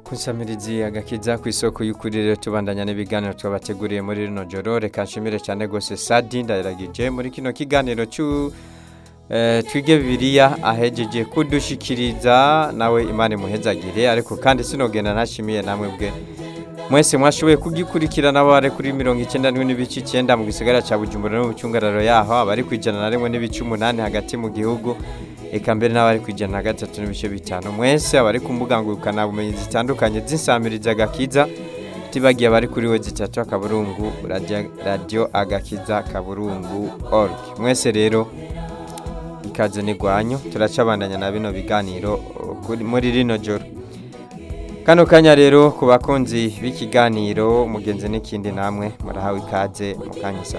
kunsamirizi agakiza ku isoko y'ukuri rero tubandanya n'ibiganiro twabateguriye muri rino joro reka nshimire cyane rwose sadi ndayiragije muri kino kiganiro cy'u eh, twige bibiliya ahejeje kudushikiriza nawe imana imuhezagire ariko kandi sinogenda ntashimiye namwe bwe mwese mwashoboye kugikurikirana abari kuri mirongo icyenda n'imwe n'ibice icyenda mu gisagara cya bujumbura no mu cyungararo yaho abari ku ijana na rimwe n'ibice umunani hagati mu gihugu eka mbere n'abari ku ijana na gatatu n'ibice bitanu mwese abari ku mbuga ngurukanabumenyi zitandukanye z'insamiriza agakiza tibagiye abari kuri we zitatu akaburungu radio- radio agakiza kaburungu org mwese rero ikaze n'igwanyu turacabandanya na bino biganiro uh, kuri- muri rino joro kano kanya rero ku bakunzi b'ikiganiro mugenzi n'ikindi namwe murahawe ikaze mu kanya isa